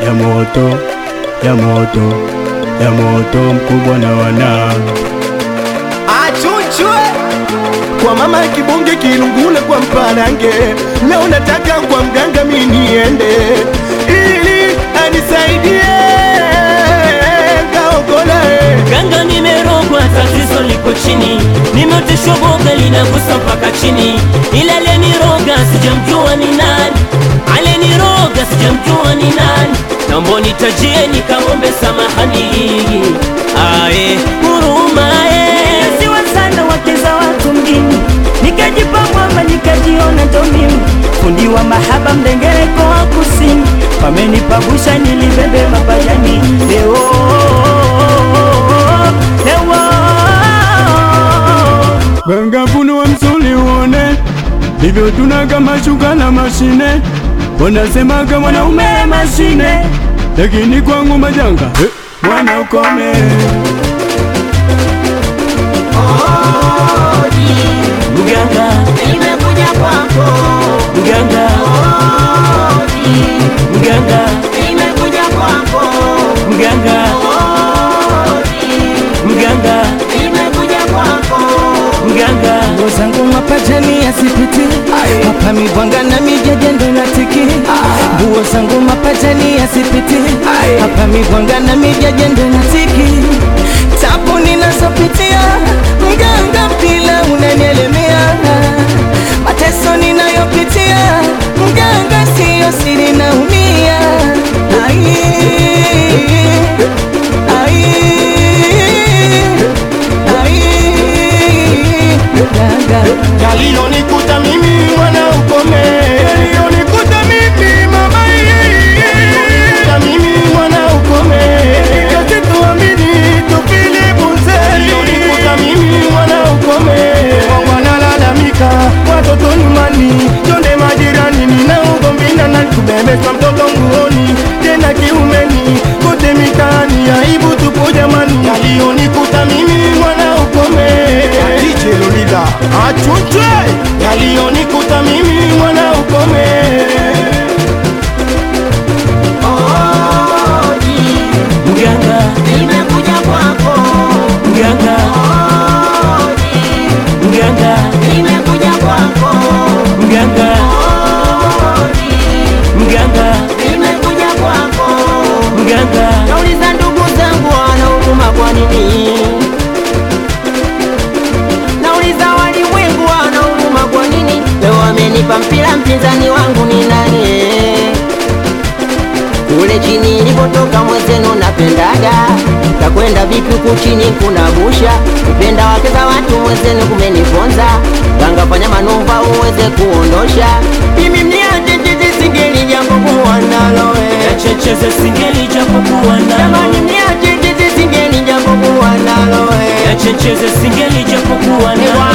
ya moto ya moto ya moto mkubwa na wana achuchwe kwa mama kibonge kilungule kwa mparange leo nataka kwa mganga miniende ili anisaidie kaokola Ganga nimerogwa, tatizo liko chini, nimeoteshwa boga linagusa mpaka chini, ila aliyeniroga sijamjua ni nani, aliyeniroga sijamjua ni nani, naomba nitajie nikamwombe samahani, ae huruma eh. siwa sana wake za watu mjini, nikajipa mwamba nikajiona ndo mimi fundi wa mahaba mdengereko wa kusini, pamenipagusha nilibebe mapajani leo leo ganga funua msuli uone hivyo tunaga mashuka na mashine wanasemaga mwanaume mashine lakini kwangu majanga eh, mwana ukome Mganga, Nimekuja kwako, mganga, mganga, nimekuja kwako, mganga, mganga, nimekuja kwako. mganga. nguo zangu mapajani yasipiti hapa mibwanga na mijajendo na tiki nguo zangu mapajani yasipiti hapa mibwanga na mijajendo na tiki tabu ninazopitia mganga pila unanielemea mateso ninayopitia mganga siyo siri naumia ai ai ai mganga yaliyonikuta mimi mwana ukome yaliyonikuta mimi mama yaliyonikuta mimi mwana ukome kazi tuamini tupili bunze yaliyonikuta mimi mwana ukome wanalalamika watoto nyumbani jonde majirani nina ugomvi na nani kubebeshwa mtoto nguoni tena kiumeni kote mitaani aibu tupo jamani yaliyonikuta mimi mwana ukome DJ Lolida achunchwe yaliyonikuta mimi mwana ukome Mganga, Nimekuja kwako, mganga, mganga, nimekuja kwako, mganga, mganga, nimekuja kwako. mganga. Nauliza ndugu zangu wana huruma kwa nini? Nauliza walimwengu wana huruma kwa nini? Leo wamenipa mpira, mpinzani wangu ni nani? eh? Kule chini nilipotoka mwenzenu napendaga Kakwenda vipi huku chini kuna busha Kupenda wake za watu mwenzenu kumeniponza Ganga fanya manuva uweze kuondosha Mimi mniache chichi singeli jambo kuwa nalo eh. Checheze singeli japokuwa Jamani nalo, mniache chichi singeli jambo kuwa nalo eh. checheze singeli japokuwa nalo.